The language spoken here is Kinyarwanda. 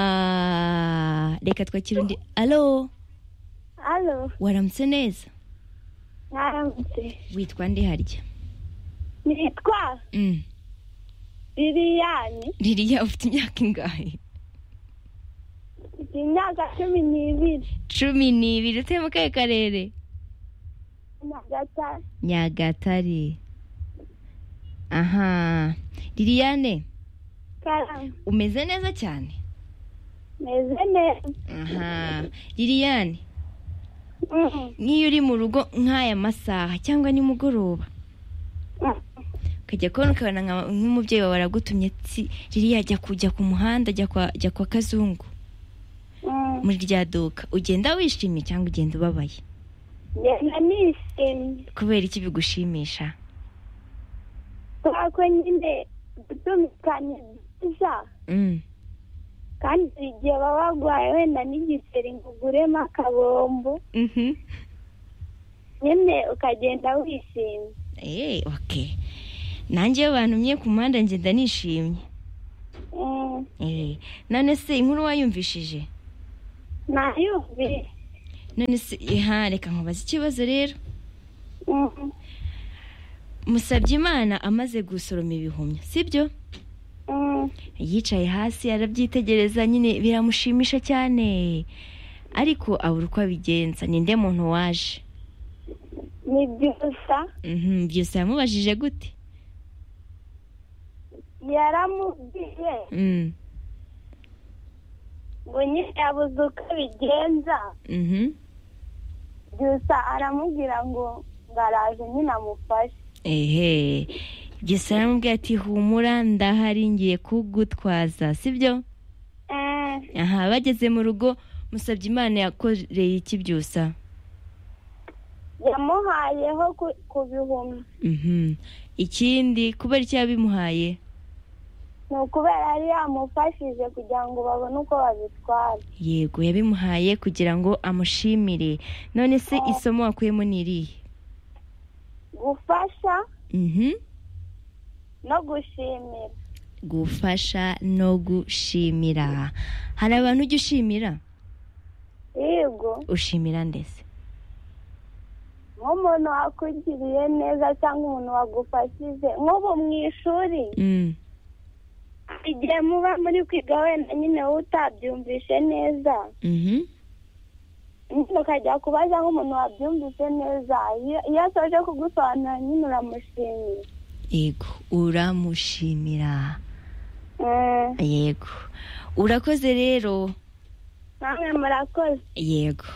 aha reka twakira undi alo halo waramutse neza mwaramutse witwa ndi harya nitwa Mm. liliyani ririya ufite imyaka ingahe mfite imyaka cumi n'ibiri cumi n'ibiri utuye mu kahe karere nyagatare nyagatare aha liliyane karamu umeze neza cyane meze neza aha liliyane Mm, n'iyo uri mu rugo nk'aya masaha cyangwa nimugoroba mm. ukajya kubona ukabona nka- nk'umubyeyi wawe aragutumye tsi ririya ajya kujya ku muhanda ajya kwa ajya kwa kazungu Mm, muri rya duka ugenda wishimye cyangwa ugenda ubabaye ngenda nishimye kubera iki bigushimisha kubera ko nyine gutumikana ni byiza Mm. kandi hari igihe baba barwaye wenda n'igiseri ngo uguremo akabombo Mhm. nyine ukagenda wishimye Eh, okay nanjye iyo bantumye ku muhanda ngenda nishimye Mm, Eh, none se inkuru wayumvishije nayumvise none se iha reka nkubaze ikibazo rero Mm, musabye imana amaze gusoroma ibihumyo sibyo mm. yicaye hasi arabyitegereza nyine biramushimisha cyane ariko abura uko abigenza ninde muntu waje ni byusa Mhm, byose yamubajije gute yaramubwiye Mm, ngo nyine yabuze uko abigenza mhm. byusa aramubwira ngo ngaraje nyine amufashe ehe byose aramubwira ati humura ndahari ngiye kugutwaza sibyo Eh, aha bageze mu rugo musabye imana yakoreye iki byusa yamuhayeho ku- ku bihumbi Mhm. ikindi kubera icyo yabimuhaye ni ukubera yari yamufashije kugira ngo babone uko babitwara yego yabimuhaye kugira ngo amushimire none se Oh. isomo wakuyemo ni irihe gufasha Mhm. no gushimira gufasha no gushimira hari abantu ujya ushimira yego ushimira ndetse nk'umuntu wakugiriye neza cyangwa umuntu wagufashije nk'ubu mu ishuri Mm. igihe muba muri kwiga wenda nyine wowe utabyumvishe neza Mhm. nyine ukajya kubaza nk'umuntu wabyumvise neza iyo iyo asoje kugusobanurira nyine uramushimira yego uramushimira Eh, yego urakoze rero namwe murakoze yego